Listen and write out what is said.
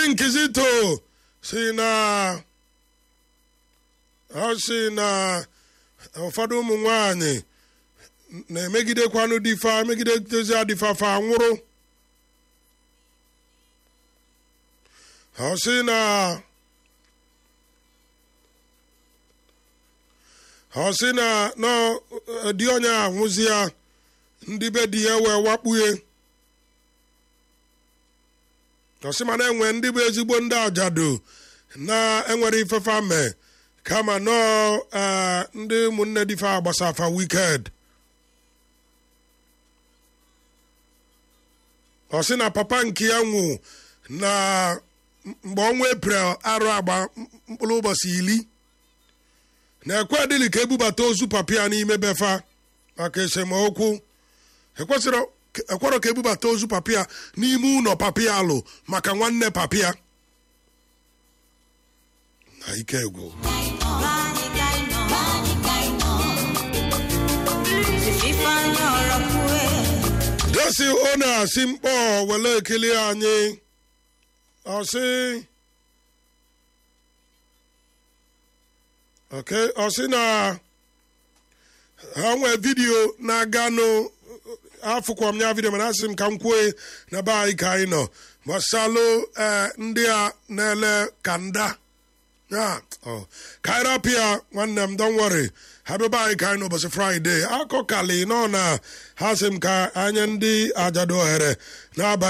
Nkizito si na ọ si na ụfọdụ ụmụ nwanyị na-emegidekwanụ difa megidetezi adịfafa nwụrụ ọ sị na ọ sị na nọ di onye anwụzi ya ndị be di ya wee wakpuye ọ sị mana enwe ndị bụ ezigbo ndị ajadu na-enwere ifefa mee kama nọọ ee ndị ụmụnne difa agbasafa wiked ọ sị na papa nke ya nwụ na mgbe ọnwa eprel arụ agba mkpụrụ ụbọchị iri na-ekwe dịlị ka ebubata ozu papịa n'ime befa maka esemokwu ekwesịrị ekwerọ ka ebubata ozu papịa n'ime ụlọ papịa alụ maka nwanne papịa na ike egwu desi ọ na-asị mkpọ wele ekele anyị ọsị okay ọsị na ha nwee vidiyo na-aganụ afụkwa m ya vidiyo mana asị m ka m kwue na be anyị ka anyị nọ gbasalụ ndị a na-ele kanda ya ka anyị rapụ ya nwanne m don worry ha bịaba anyị ka anyị n'ụbọchị fraịde akọkali nọ na ha sị m ka anya ndị ajadu ohere n'abalị